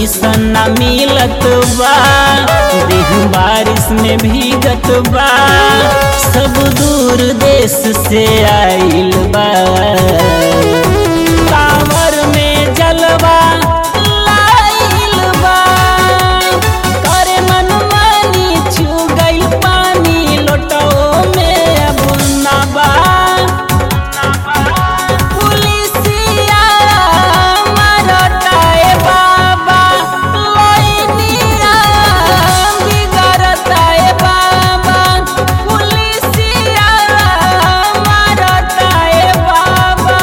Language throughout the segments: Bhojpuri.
परमिशन न मिलत बा देह बारिश में भीगत बा सब दूर देश से आइल बा कांवर में जलवा लाइल बा करे मनमानी छू गइल पानी लोटो में अब ना बा पुलिसिया मारताए बाबा लइनिया बिगड़ताए बाबा पुलिसिया मारताए बाबा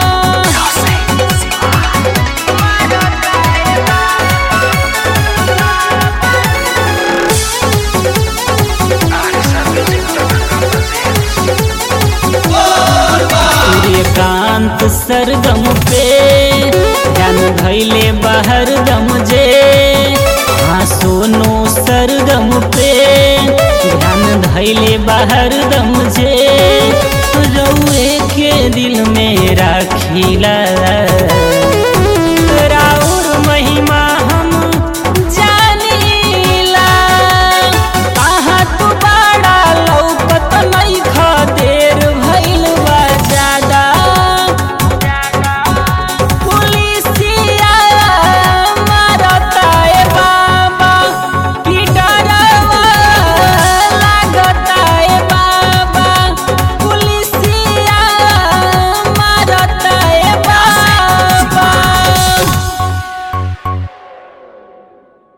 सूर्यकांत सरगम पे जान भैले बाहर दम जे हाँ सोनो सरगम पे ध्यान धैले बाहर दम जे रउए के दिल में राखिला